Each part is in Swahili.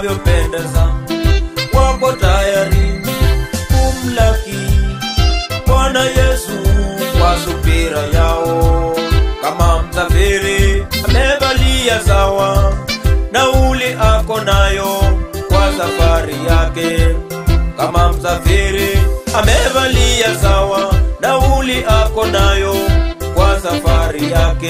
inavyopendeza, wako tayari kumlaki Bwana Yesu kwa subira yao, kama msafiri amevalia sawa nauli ako nayo kwa safari yake, kama msafiri amevalia sawa nauli ako nayo kwa safari yake.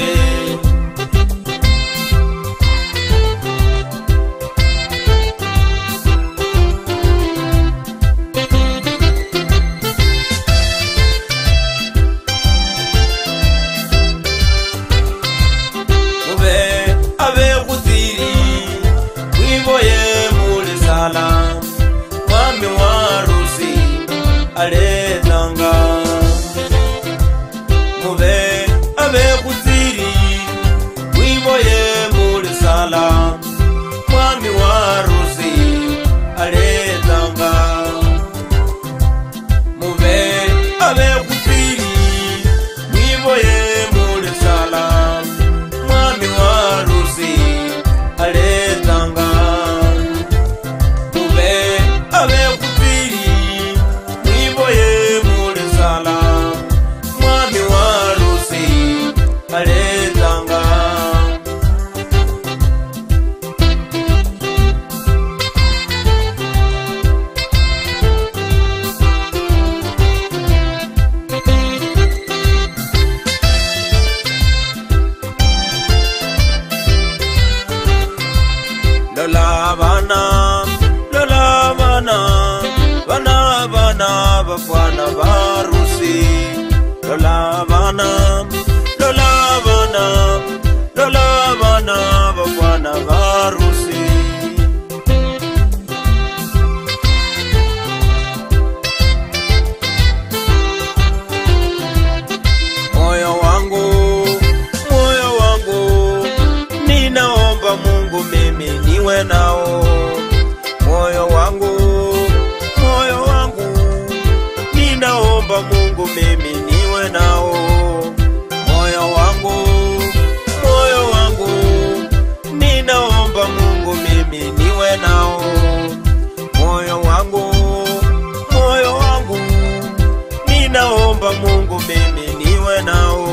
mube abekuthiri wiboye muli sala mwami wa rusi alethanga mube abekuthiri wiboye muli sala mwami wa rusi alethanga mube abekuthiri wiboye muli sala mwami wa rusi aletanga mube abekupiri mwiboye muli sala mwami wa rusi aletanga lola bana lola bana bana bana bafana barusi lola bana lola bana lola bana bafana barusi moyo wangu moyo wangu ninaomba mungu mimi niwe nao moyo wangu moyo wangu ninaomba mungu mimi niwe nao moyo wangu moyo wangu ninaomba mungu mimi niwe nao moyo wangu moyo wangu ninaomba mungu mimi niwe nao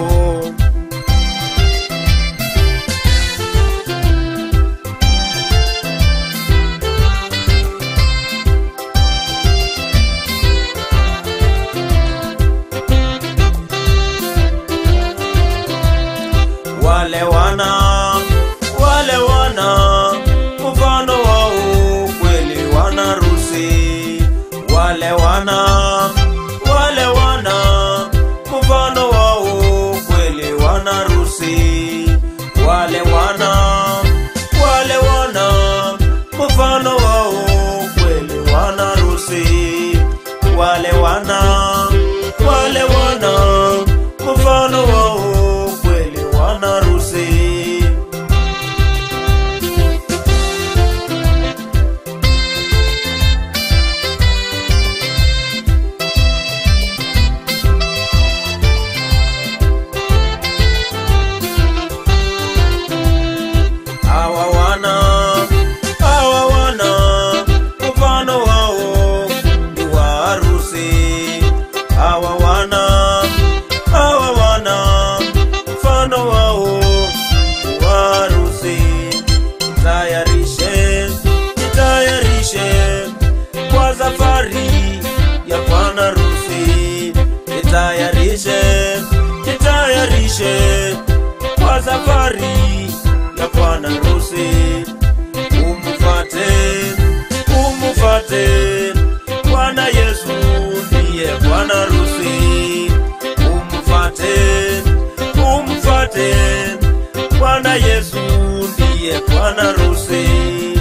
wale wana wale wana mfano wa ukweli wana rusi wale wana wale wana mfano wa ukweli wana rusi wale wana wale wana mfano wa ukweli wana rusi wale wana wale wana mfano wa ukweli wana rusi hawa wana hawa wana mfano wao ni wa harusi hawa wana hawa wana mfano wao ni wa harusi tayarishe jitayarishe kwa safari ya bwana rusi jitayarishe jitayarishe kwa safari ya bwana rusi umfate umfate bwana yesu ndiye bwana rusi umfate umfate bwana yesu ndiye bwana rusi